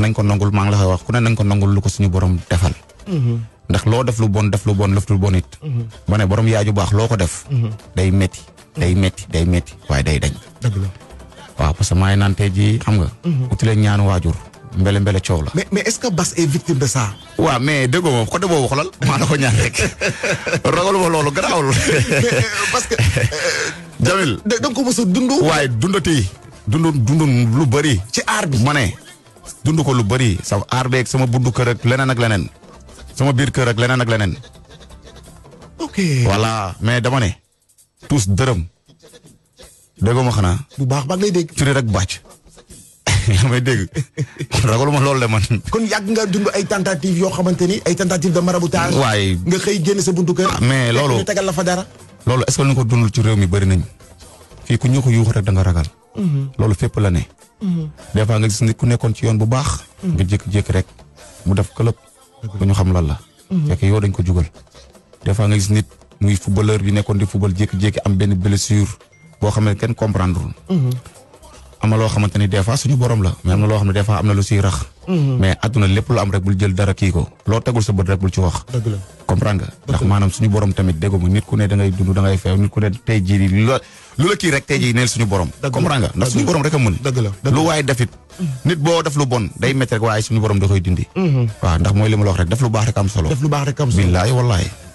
nañ ko nangul maa ngi la koy wax ku ne nañ ko nangul lu ko suñu borom defal. ndax loo def lu bon def lu bon def lu bon it. ba ne borom yaay ju baax loo ko def. day metti day metti day metti waaye day dañ. dëgg la. waaw parce que maa ngi naan tey jii xam nga. utile ñaanu waajur mbele mbele coow la. mais mais est-ce que Bass est victime de ça. waaw mais déggoo moom côté boobu xoolal maa la ko ñaan rek ragaluma loolu garaawul. mais euh, parce que. Jamil da da nga ko mos a dund. waaye dundati dund dund lu bëri. ci aar bi. ma ne dund ko lu bëri sa aar beeg sama bundu kër ak leneen ak leneen sama biir kër ak leneen ak leneen. ok. voilà mais dama ne tous dërëm déggoo ma xanaa bu baax ba ngay dégg. firi rek bàcc yaa may dégg ragaluma loolu de man. kon yàgg nga dund ay tentatives yoo xamante ni ay tentatives de maraboutage. waaye nga xëy génn sa buntu kër. Ah, mais loolu- ñu tegal la fa dara. loolu est-ce que ñu ko dundul ci réew mi bëri nañ fii ku ñu ko yuuxu rek da nga ragal. loolu fépp la ne. des fois nga gis nit ku nekkoon ci yoon bu baax. nga jékki-jékki rek mu def këlëb. ba ñu xam lan la. fekk yow dañ ko jugal. des fois nga gis nit muy footballeur bi nekkoon di football jékki-jékki am benn blessure boo xam ne kenn comprendre am na loo xamante ni des fois suñu borom la mais am na loo xam ne des fois am na lu siy rax. mais àdduna lépp lu am rek bul jël dara kii ko loo tegul sa bët rek bul ci wax. dëgg la. comprendre nga ndax maanaam suñu borom tamit dégg nga nit ku ne da ngay dund da ngay feew nit ku ne tey jii nii lu la lu la kii rek tey jii neel suñu borom. Dëgg la. comprendre nga ndax Dëgg suñu la. borom rek a mën. dëgg la dëgg lu waaye defit nit boo def lu bon day métti rek waaye suñu borom da koy dindi. waaw ndax mooy li ma la wax rek def lu baax rek am solo. def lu baax rek am solo. billaahi wallaahi.